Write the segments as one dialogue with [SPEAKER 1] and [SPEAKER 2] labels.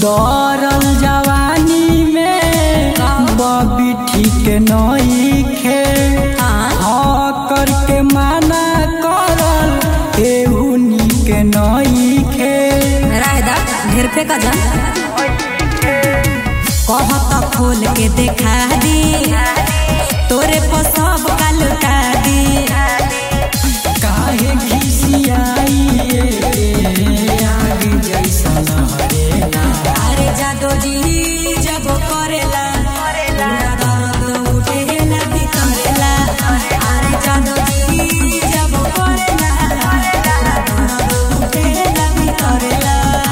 [SPEAKER 1] गौरल जवानी में बबी ठीक नईखे
[SPEAKER 2] हाँ।
[SPEAKER 1] हाँ करके माना करल एहू नीक नईखे
[SPEAKER 2] रायदा ढेर पे का जान कहत खोल के देखा दी तोरे पर सब का लुटा दी
[SPEAKER 1] काहे खिसियाई आग जैसा लहरेला
[SPEAKER 2] अरे जादो जी जब करेला पूरा दर्द उठेला भीतरेला अरे जादो जी जब करेला पूरा दर्द उठेला भीतरेला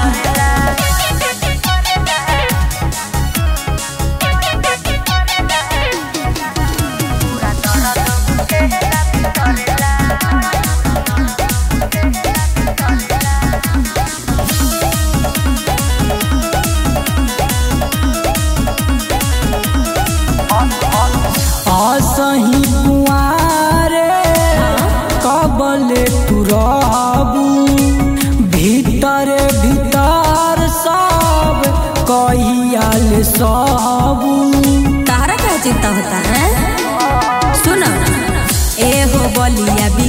[SPEAKER 1] असही कुआरे कबले तू रहबू भीतर भीतर सब कहियाल सबू
[SPEAKER 2] तारा क्या चिंता होता है सुनो ए हो बलिया